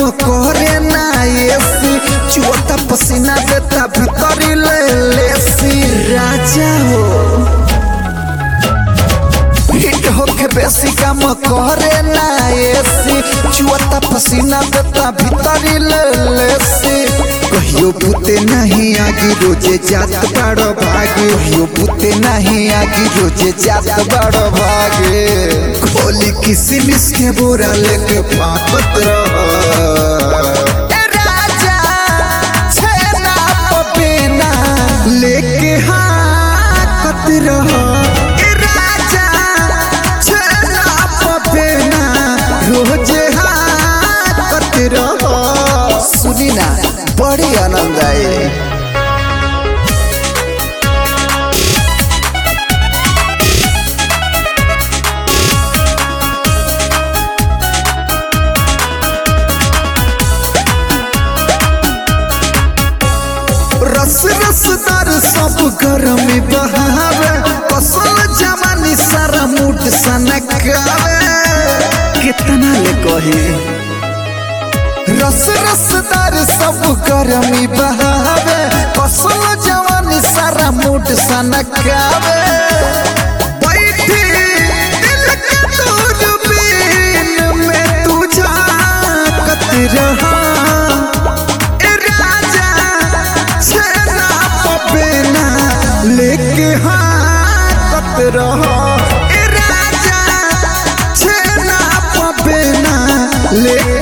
करे ना एसी चुअता पसीना देता भीतरी ले लेसी राजा हो हिट होके बेसी काम करे ना एसी चुअता पसीना देता भीतरी ले लेसी कहियो पुते नहीं आगी रोजे जात बड़ो भागे कहियो पुते नहीं आगी रोजे जात बड़ो भागे खोली किसी मिस के बोरा लेके फाकत रह राजा छेना पपेना लेके हाकत रह राजा छेना पपेना रोजे हाकत रह सुनी ना बड़ी आनंद आए रस रसदार सब गरमी बहावे कसल जवानी सारा मूड सनकावे कितना ले कही रस रसदार सब गरमी बहावे कसल जवानी सारा मूड सनकावे बैठी दिल के दूरबीन में तू झांकत रहा राजा छेना पपेना लेके हाथ रहो ए राजा छेना पपेना लेके